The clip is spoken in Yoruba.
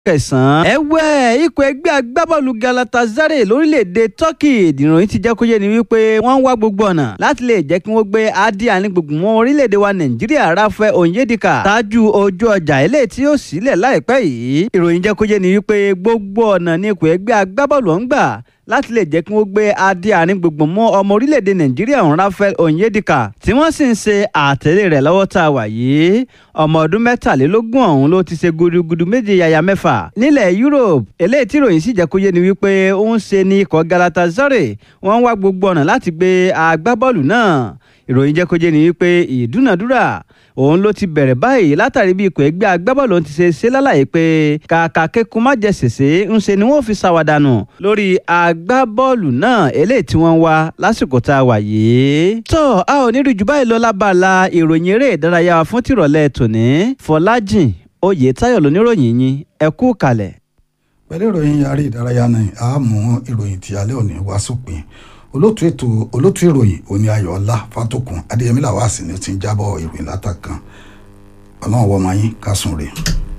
kẹsàn-án. ẹ̀wẹ̀ ikọ̀ ẹgbẹ́ agbábọ́ọ̀lù Galatasaray lórílẹ̀‐èdè Turkey ìròyìn ti jẹ́ kó yé ni wípé wọ́n ń wá gbogbo ọ̀nà láti lè jẹ́ kí wọ́n gbé adi ànígbùngbùn mọ́ orílẹ̀‐èdè wa Nàìjíríà Rafael Onyedika ṣáájú ojú ọjà eléyìí tí yóò sílẹ̀ láìpẹ́ yìí. ìròyìn jẹ́ kó yé ni wípé gbogbo ọ̀nà ni ikọ̀ ẹgbẹ́ agbábọ́ọ̀lù ọ̀hún gbà láti lè jẹ́ kí wọ́n gbé adé àárín gbùngbùn mọ́ ọmọ orílẹ̀-èdè nàìjíríà ọ̀hún Rafael Onyedika tí wọ́n sì ń ṣe àtẹ̀lé rẹ̀ lọ́wọ́ tá a wà yìí ọmọ ọdún mẹ́tàlélógún ọ̀hún ló ti ṣe gudugudu méje yàyà mẹ́fà nílẹ̀ Europe eléyìí tí ìròyìn sì jẹ́ kó yé ni wípé ó ń ṣe ní ikọ̀ Galatasaray wọ́n ń wá gbogbo ọ̀nà láti gbé agbábọ́ọ̀lù náà ìròyìn jẹ́ kó yé ni wípé ìdúnàdúrà òun ló ti bẹ̀rẹ̀ báyìí látàrí bí ikọ̀ ẹgbẹ́ agbábọ́ọ̀lù ti ṣe ṣe lálàyé pé kàkà kékun má jẹ ṣèṣe ń ṣe ni wọ́n fi ṣàwádànù lórí agbábọ́ọ̀lù náà eléyìí tí wọ́n wá lásìkò tá a wà yìí. tó a ò ní rí jù báyìí lọ lábala ìròyìn eré ìdárayá wa fún tìrọ̀lẹ́ tòní fọlájìn oyètáyọ̀ lóníròyìn yín ẹ kú kalẹ̀. pẹ̀lú ìròyìn eré ìdárayá náà a mú ìròyìn tí alẹ́ òní wá sópin olótú ètò olótú ìròyìn òní ayọ̀ọ́lá fátòkùn adéyẹmí làwọn àsìní ti ń jábọ̀ ìròyìn látàkàn ọlọ́run wọ́n máa yín kásùn rè.